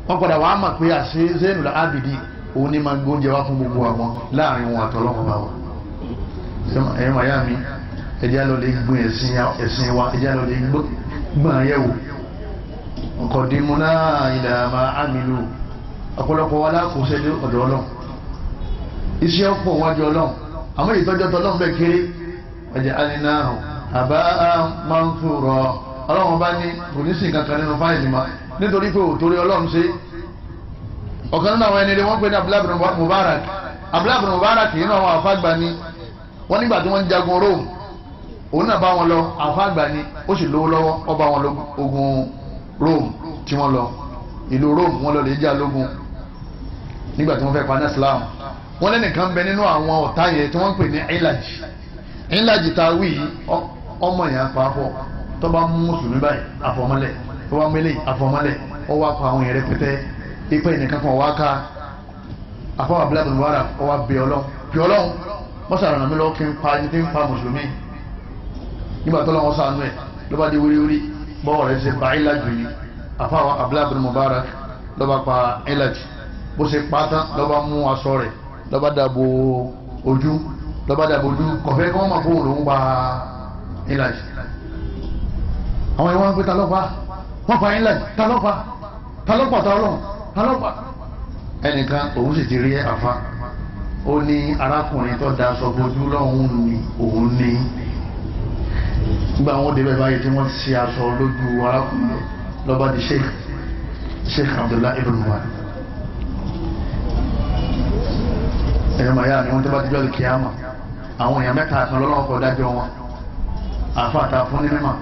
wọ́n padà wàá mọ̀ pé àṣẹ Zainul Abidin òun ní máa gbóúnjẹ wá fún gbogbo àwọn láàrin wọn àtọ́lọ́wọ́n bá wọn. ẹ̀yin màyá mi ẹ̀jẹ̀ á lọ lè gbọ́n ẹ̀sìn wa ẹ̀jẹ̀ á lọ lè gbọ́n ayẹ̀wò ọ̀kọ̀dìmúná ìlànà àmìlú ọ̀pọ̀lọpọ̀ wa lákòóṣe ní ọ̀dọ̀ ọlọ́run iṣẹ́ ọ̀pọ̀ wájú ọlọ́run àmọ́ ìtọ́jọ́ tọ́lọ́run bẹ́ẹ̀ kéré ọjà alinahu àbá máa ń fòrọ̀ ọlọ́run bá ní kò ní sí kankan nínú fáìlì ma nítorí pé òtórí ọlọ́run ṣe ọ̀kan nínú àwọn ẹni rẹ̀ wọ́n pè ní abdullahi bin mubarak abdullahi bin mubarak yìí náà wọn àfáàgbà ni wọ́n nígbà tí wọ́n ń jagun rome òun náà bá wọn lọ àfáàgbà ni ó sì lówó lọ́wọ́ ó bá wọn lọ ogun rome tí wọ́n lọ ìlú rome wọ́n lọ lè jà lógun nígbà tí wọ́n fẹ́ paná islam wọ́n lẹ́nìkan bẹ nínú àwọn ọ̀tá yẹn tí wọ́n ń pè ní ìlàjì ìlàjì tá a wí ọmọ yẹn pàápọ̀ tó bá mú mùsùlùmí báyìí àfọmọ́lẹ̀ tó bá mẹ́lẹ̀ àfọmọ́lẹ̀ ó wá pa àwọn yẹn rẹpẹtẹ ipa ẹnìkan kan wá ká afọwọ́ abúlé wàrà ó wá bẹ ọlọ́run bí ọlọ́run wọ́n sàrànà mi lọ́wọ́ kí n pa ẹni tí ń pa mùsùlùmí nígbà tó lọ́wọ́ sànú ẹ̀ ló bá dé wíríwírí bọ́ọ̀ rẹ̀ ṣe pa ìlàjì yìí afọwọ́ abúlé mubarak ló bá pa ìlàjì bó ṣe pátá lọ́ba mú aṣọ rẹ̀ lọ́ba dàbò ojú lọ́ba dàbò ojú kọ̀fẹ́ kí wọ́n máa fóun lòún pa ìlàjì àwọn ìwọ̀n pé ta ló pa wọ́n pa ìlàjì ta ló pa ta ló pa ta ọlọ́run ta ló pa ẹnìkan òun sì ti rí àfa ó ní arákùnrin tó da aṣọ bojú lọ́hùn ní òun ní nígbà wọn débẹ̀ báyìí tí wọ́n ṣe aṣọ lójú arákùnrin lọ́ba di sheikh sheikh abdullahi ibn umar ẹ̀yọ́ màá yára ni wọ́n tó bá ti jọ́ kíámà àwọn èèyàn mẹ́ta kan lọ́lọ́wọ́ kọ́ dájọ́ wọn àfàtà fún ní mímọ̀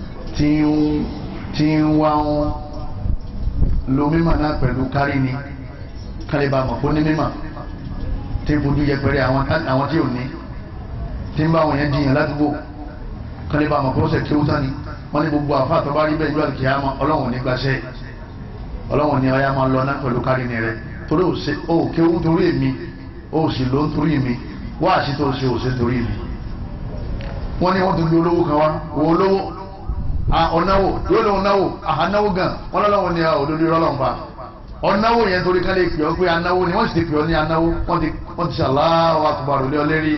tí ń wá wọn lo mímọ̀ náà pẹ̀lú kárí ni kálíbà mọ̀ fún ní mímọ̀ tí ń fojú yẹpẹrẹ àwọn tí ò ní tí ń bá àwọn yẹn jiyàn ládùúgbò kálíbà mọ̀ fún ọ̀sẹ̀ kí ó tán ni wọ́n ní gbogbo àfàtà bá rí bẹ́ẹ̀ jọ́ kíámà ọlọ́wọ̀n ní gbaṣẹ́ ọlọ́wọ̀n ní ọyá máa lọ náà pẹ̀lú kárí ni rẹ torí ó kéwú torí èmi ó sì ló ń torí mi wá àti tó ṣe òṣè torí mi wọ́n ní wọ́n tún gbé olówó kan wá wo olówó ọ̀náwó yóò lóun náwó àhánáwó gan wọ́n lọ́wọ́ ní òdodo ìrọ́lọ́n pa ọ̀náwó yẹn torí ká lè pè ọ́ pé anáwó ni wọ́n sì ti pè ọ́ ní anáwó wọ́n ti ṣàláwọ́ àkùbàrò lé ọ lérí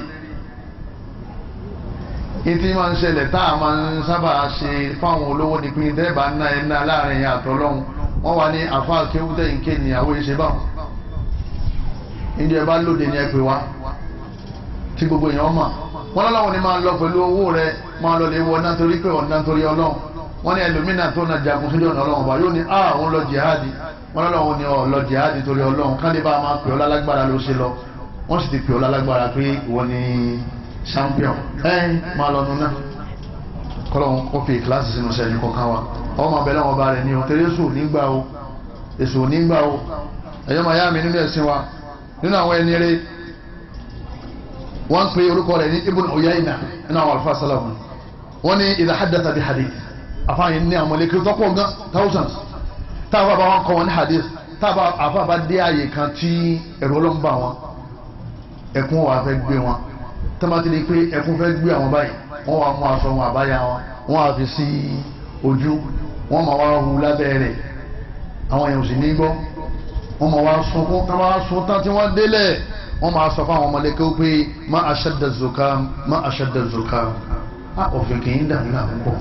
ìtì máa ń ṣẹlẹ̀ tá a máa ń sábà ṣe fáwọn olówó ní pín dẹ́ẹ̀bà ńlá ẹ̀ ńlá láàrin àtọ́lọ́hún wọ́n wà ní àfa kéwútẹ́ ìké níyàwó ìṣe báwọn ìdí ẹ bá lóde ní ẹ pè wá tí gbogbo èèyàn mọ̀ wọ́n lọ́wọ́ ni máa lọ pẹ̀lú owó rẹ máa lọ lè wọ náà torí pé ọ̀nà torí ọlọ́run wọ́n ní ẹlòmínà tó na jagun sójú ọ̀nà ọlọ́run ọba yóò ní a òun lọ jihadi wọ́n lọ́wọ́ ni ọ lọ jihadi torí ọlọ́run káde bá máa pè ọ́ lálágbára ló ṣe lọ wọ́n sì ti pè ọ́ lálágbára pé ìwọ ni champion ẹ máa lọ nuna kọ́lọ́hún kó fi kíláàsì sínú sẹ́yìn kọ̀ọ̀kan wa ọmọ abẹ́lẹ́ wọn bá rẹ̀ ní o tẹ́lẹ̀ èso nígbà o èso nígbà o ẹ̀yọ́ máa yá mi nínú ẹ̀sìn wa nínú àwọn ẹni rẹ̀ wọ́n pe orúkọ rẹ̀ ní ibùn Uyayna nínú àwọn alfa salamu wọ́n ní idha haddatha bi hadith afáàyàn ní àwọn mọ̀lẹ́kiri tó pọ̀ gan thousands táàbà bá wọn kọ́ wọn ní hadith táàbà àfa bá dé àyè kan tí ẹ̀rọ ló ń bà wọn ẹkún wà fẹ́ gbé wọn tọ́mátì lè pé ẹkún fẹ́ gbé àwọn báyìí wọ́n wà mú aṣọ wọn àbáyá wọn wọ́n á fi sí ojú wọ́n máa wá hu lábẹ́ rẹ̀ àwọn èèyàn ò sì ní gbọ́ wọ́n máa wá sunkún tí wọ́n á sun tán tí wọ́n délẹ̀ wọ́n máa sọ fún àwọn ọmọlẹ́kẹ́ pé má aṣẹ́dẹ̀ zukam má aṣẹ́dẹ̀ zukam á òfin kì í dà mí náà púpọ̀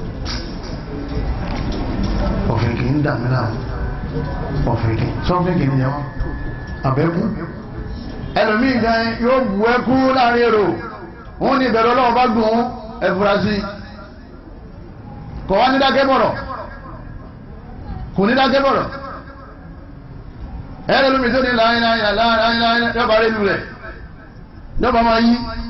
òfin kì í dà mí náà òfin kì í sọ́fin kì í yẹ wọ́n àbẹ́kú ẹlòmíì gan yóò bu ẹkú láàrin èrò wọ́n ní ìbẹ̀rù ọlọ́run bá gùn ẹfurasí kò wá ní dákẹ́ bọ̀rọ̀ kò ní dákẹ́ bọ̀rọ̀ ẹ̀rọ lómi tó ní láyínláyìn láyínláyìn yọba rẹ̀ lulẹ̀ yọba máa yí